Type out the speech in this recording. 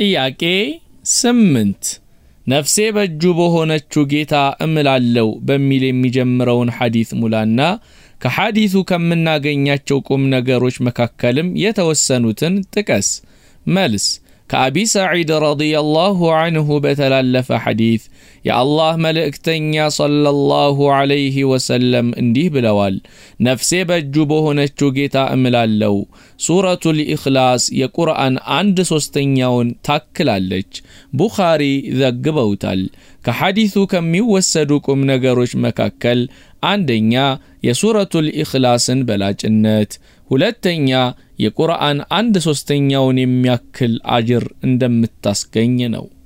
ጥያቄ ስምንት ነፍሴ በእጁ በሆነችው ጌታ እምላለው በሚል የሚጀምረውን ሐዲት ሙላና ከሐዲቱ ከምናገኛቸው ቁም ነገሮች መካከልም የተወሰኑትን ጥቀስ። መልስ ከአቢ ሰዒድ ረዲየላሁ አንሁ በተላለፈ ሐዲት የአላህ መልእክተኛ ሰለላሁ ዐለይሂ ወሰለም እንዲህ ብለዋል። ነፍሴ በእጁ በሆነችው ጌታ እምላለው ሱረቱል ኢኽላስ የቁርአን አንድ ሦስተኛውን ታክላለች። ቡኻሪ ዘግበውታል። ከሐዲቱ ከሚወሰዱ ቁም ነገሮች መካከል አንደኛ የሱረቱል ኢኽላስን በላጭነት፣ ሁለተኛ የቁርአን አንድ ሦስተኛውን የሚያክል አጅር እንደምታስገኝ ነው።